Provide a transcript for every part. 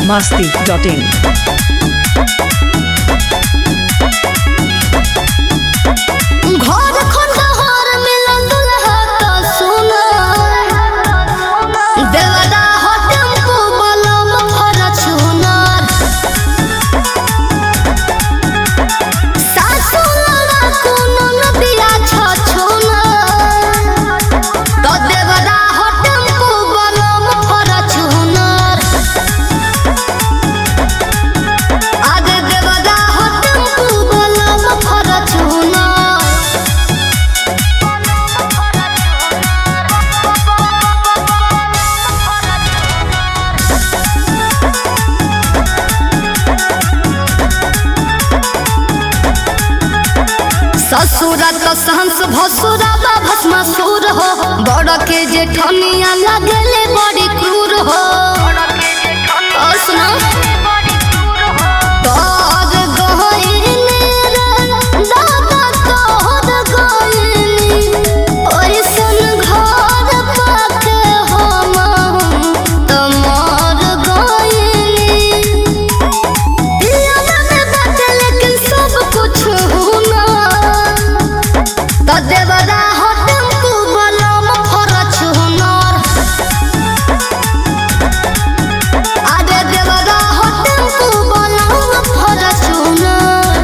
masti.in. घर खंडहर मिलन दुल्हा त सुना देवदा हो टेम्पू बलम फरचुनर सासु लड़ा कोनो नदिया छछुनर त देवदा हो टेम्पू बलम फरचुनर आगे देवदा हो टेम्पू बलम फरचुनर ससुरा तो सहंस भसुरा बा भस्मासुर हो बड़ के जेठनिया लगले बड़ी क्रूर हो और सुना तोर गइनी रे, दादा तोर गइनी, ओइसन घर पाके हमहु तमर गइनी। पियाला में बाटे लेकिन सब कुछ हुना त देवदा हो टेम्पू बलम फरच हुनर आगे देवदा हो टेम्पू बलम फरच हुनर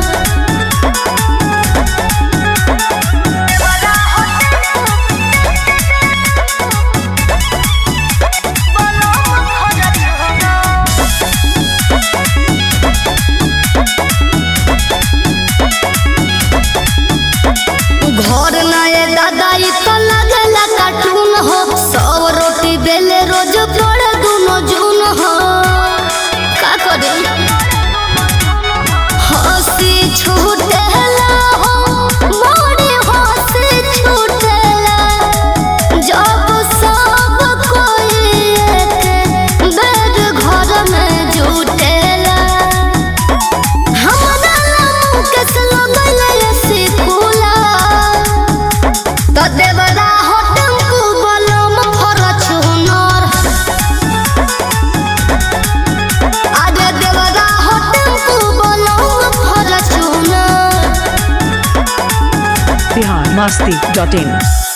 घर नए दादा ई तो लगला कार्टून हो सब रोटी बेले रोज पड़े दुनो जून हो का करे हंसी छूटेला हो मोरी हंसी छूटेला जब सब कोई एक बेड घर में जुटेला हमरा मुँह के लगले ऐसी फूला त देवरा हो टेम्पू बलम फरच हुनर आगे देवरा हो टेम्पू बलम फरच हुनर Bihar masti.in.